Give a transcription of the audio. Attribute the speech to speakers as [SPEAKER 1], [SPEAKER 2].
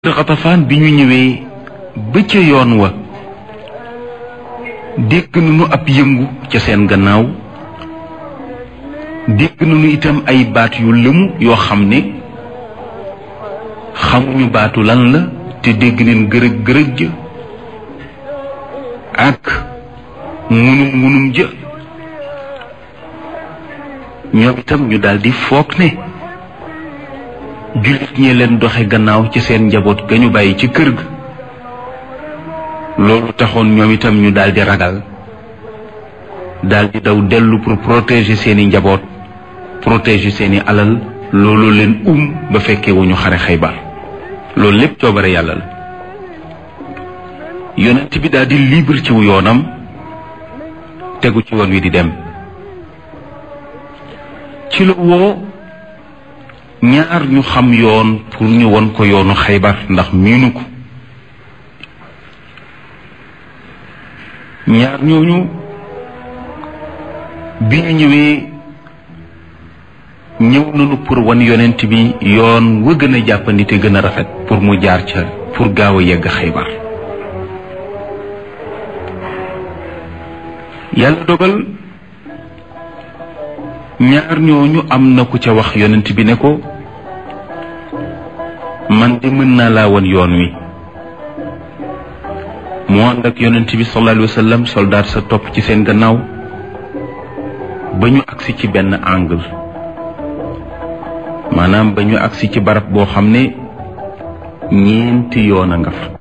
[SPEAKER 1] xatafaan bi ñu ñëwee ba ca yoon wa dégg nañu ab yëngu ca seen gannaaw dégg nañu itam ay baat yu lëmu yoo xam ne xamuñu baatu lan la te dégg neen gërëg gërëg ja ak ngunum ngunum ja ñoom itam ñu daldi foog ne jullit ñee leen doxe gannaaw ci seen njaboot ga ñu bàyyi ci kër ga loolu taxoon ñoom itam ñu daldi ragal daldi daw dellu pour protéger seeni njaboot protéger seeni alal loolu leen um ba fekkee wu ñu xare Xaybar loolu lépp coobare yàlla la yonent bi daldi libre ci wu yoonam tegu ci woon wi di dem ci la woo ñaar ñu xam yoon pour ñu won ko yoonu xaybar ndax miinu ko ñaar ñooñu bi ñu ñëwee ñëw nañu pour wan yonent bi yoon wa gën a jàppandi te gën a rafet pour mu jaar ca pour gaaw a yegg xaybar yàlla dogal ñaar ñooñu am na ku ca wax yonent bi ne ko man de mën naa laa wan yoon wi mu ànd ak yonent bi sallallahu alayhi wa sallam soldaat sa topp ci seen gannaaw ba ñu agsi ci benn angle maanaam ba ñu agsi ci barab boo xam ne ñeenti yoon a nga fa